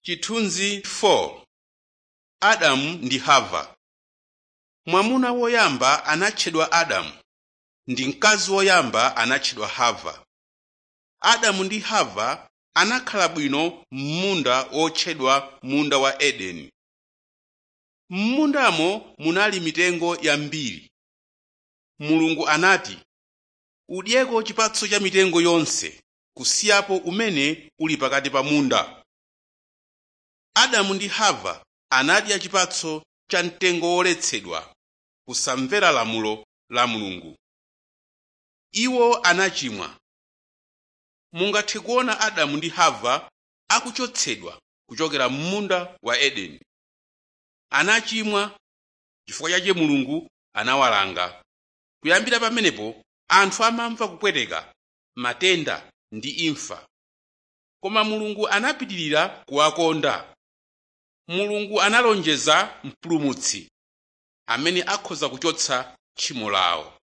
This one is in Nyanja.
Chithunzi 4 Adamu ndi Hava Mwamuna woyamba anatchedwa Adamu ndi mkazi woyamba anatchedwa Hava. Adamu ndi Hava anakhala bwino m'munda wotchedwa munda wa Edeni. M'mundamo munali mitengo yambiri. Mulungu anati, “Udyeko chipatso cha mitengo yonse kusiyapo umene uli pakati pa munda.” Adamu ndi Hava anadya chipatso cha mtengo woletsedwa kusamvera lamulo la Mulungu. Iwo anachimwa. Mungathe kuona Adamu ndi Hava akuchotsedwa kuchokera m'munda wa Edeni. Anachimwa chifukwa chake Mulungu anawalanga. Kuyambira pamenepo anthu amamva kupweteka, matenda ndi imfa. Koma Mulungu anapitirira kuwakonda. Mulungu analonjeza Mpulumutsi amene akhoza kuchotsa tchimo lawo.